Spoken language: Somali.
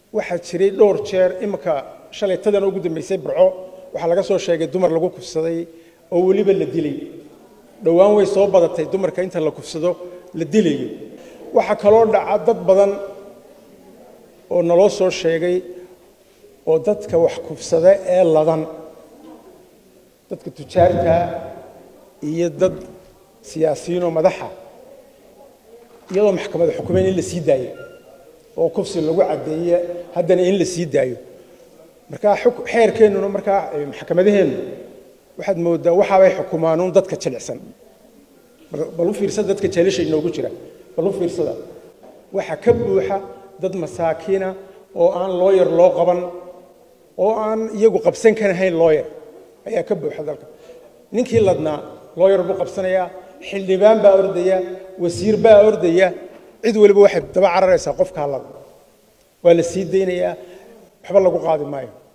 waxaa jiray dhowr jeer iminka shalaytadan ugu dambaysay burco waxaa laga soo sheegay dumar lagu kufsaday oo weliba la dilay dhowaan way soo badatay dumarka inta la kufsado la dilayo waxaa kaloo dhaca dad badan oo naloo soo sheegay oo dadka wax kufsada ee ladan dadka tujaarta iyo dad siyaasiyiinoo madaxa iyadoo maxkamada xukumeyn in la sii daayo oo kufsi lagu caddeeye haddana in la sii daayo markaa xeerkeennuna markaa maxkamadaheennu waxaad moodaa waxaabay xukumaanuun dadka jilicsan bal u fiirsada dadka jeelasha inoogu jira bal u fiirsada waxaa ka buuxa dad masaakiina oo aan looyar loo qaban oo aan iyagu qabsan karahayn looyar ayaa ka buuxa dalka ninkii ladnaa looyar buu qabsanayaa xildhibaan baa ordaya wasiir baa ordaya cid waliba waxay daba cararaysaa qofkaa lada waa la sii daynayaa waxba lagu qaadi maayo